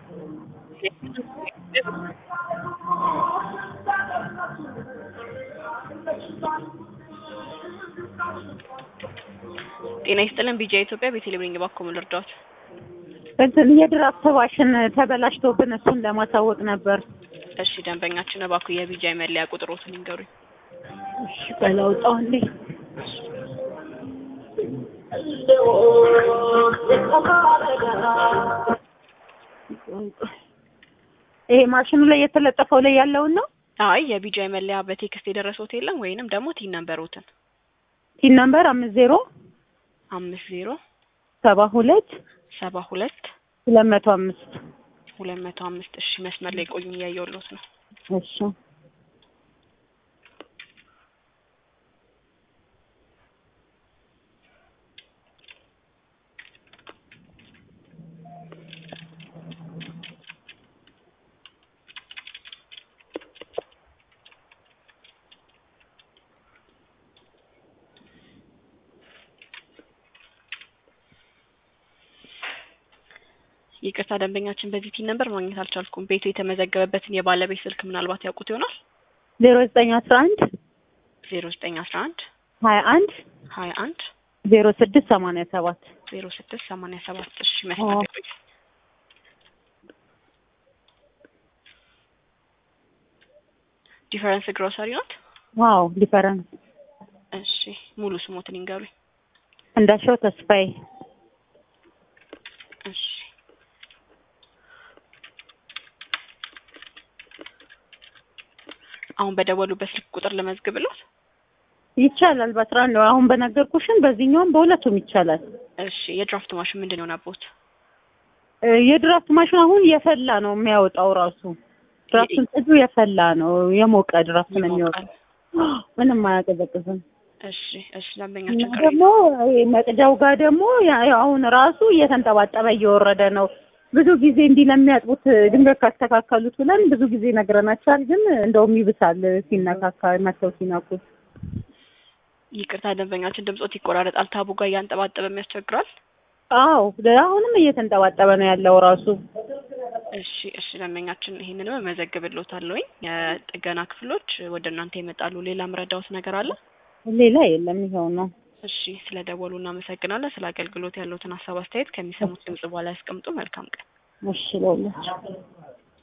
ጤና ይስጥልን ቢጂአይ ኢትዮጵያ ቤተልሔም እባክዎ ምን ልርዳዎት? እንትን የድራፍት ማሽን ተበላሽቶብን እሱን ለማሳወቅ ነበር። እሺ ደንበኛችን እባክዎ የቢጂአይ መለያ ቁጥሮትን ይንገሩኝ። እሺ ቆይ ላውጣው እንዴ። ይሄ ማሽኑ ላይ የተለጠፈው ላይ ያለውን ነው። አይ የቢጂአይ መለያ በቴክስት የደረሰዎት የለም ወይንም ደግሞ ቲን ነምበሮትን ቲን ነምበር አምስት ዜሮ አምስት ዜሮ ሰባ ሁለት ሰባ ሁለት ሁለት መቶ አምስት ሁለት መቶ አምስት እሺ መስመር ላይ ቆዩኝ እያየሁልዎት ነው። እሺ ይቅርታ ደንበኛችን በዚህ ቲን ነምበር ማግኘት አልቻልኩም። ቤቱ የተመዘገበበትን የባለቤት ስልክ ምናልባት ያውቁት ይሆናል። ዜሮ ዘጠኝ አስራ አንድ ዜሮ ዘጠኝ አስራ አንድ ሀያ አንድ ሀያ አንድ ዜሮ ስድስት ሰማንያ ሰባት ዜሮ ስድስት ሰማንያ ሰባት እሺ መስመር ላይ ቆዩ። ዲፈረንስ ግሮሰሪ ናት። ዋው ዲፈረንስ እሺ ሙሉ ስሞትን ይንገሩኝ። እንዳሻው ተስፋዬ እሺ አሁን በደወሉበት ስልክ ቁጥር ልመዝግብልዎት? ይቻላል። በአስራ አንድ አሁን በነገርኩሽን በዚህኛውም በሁለቱም ይቻላል። እሺ የድራፍት ማሽን ምንድን ነው ናቦት? እ የድራፍት ማሽን አሁን የፈላ ነው የሚያወጣው ራሱ ድራፍቱን ጥዱ የፈላ ነው የሞቀ ድራፍት ነው የሚወጣው። ምንም አያቀዘቅዝም። እሺ እሺ እና ደንበኛችን ቅሬታ ደግሞ ይሄ መቅጃው ጋር ደግሞ ያ- ያው አሁን ራሱ እየተንጠባጠበ እየወረደ ነው። ብዙ ጊዜ እንዲህ ለሚያጥቡት ድንገት ካስተካከሉት ብለን ብዙ ጊዜ ነግረናቸዋል። ግን እንደውም ይብሳል ሲነካካ መተው ሲነኩት። ይቅርታ ደንበኛችን ድምጾት ይቆራረጣል። ታቡ ጋር እያንጠባጠበም ያስቸግራል። አዎ አሁንም እየተንጠባጠበ ነው ያለው ራሱ። እሺ እሺ ደንበኛችን ይሄንንም እመዘግብልዎታለሁኝ። የጥገና ክፍሎች ወደ እናንተ ይመጣሉ። ሌላ ምረዳዎት ነገር አለ? ሌላ የለም ይኸው ነው። እሺ ስለ ደወሉ እናመሰግናለን። ስለ አገልግሎት ያለዎትን ሀሳብ አስተያየት ከሚሰሙት ድምጽ በኋላ ያስቀምጡ። መልካም ቀን። እሺ ለሁላችሁ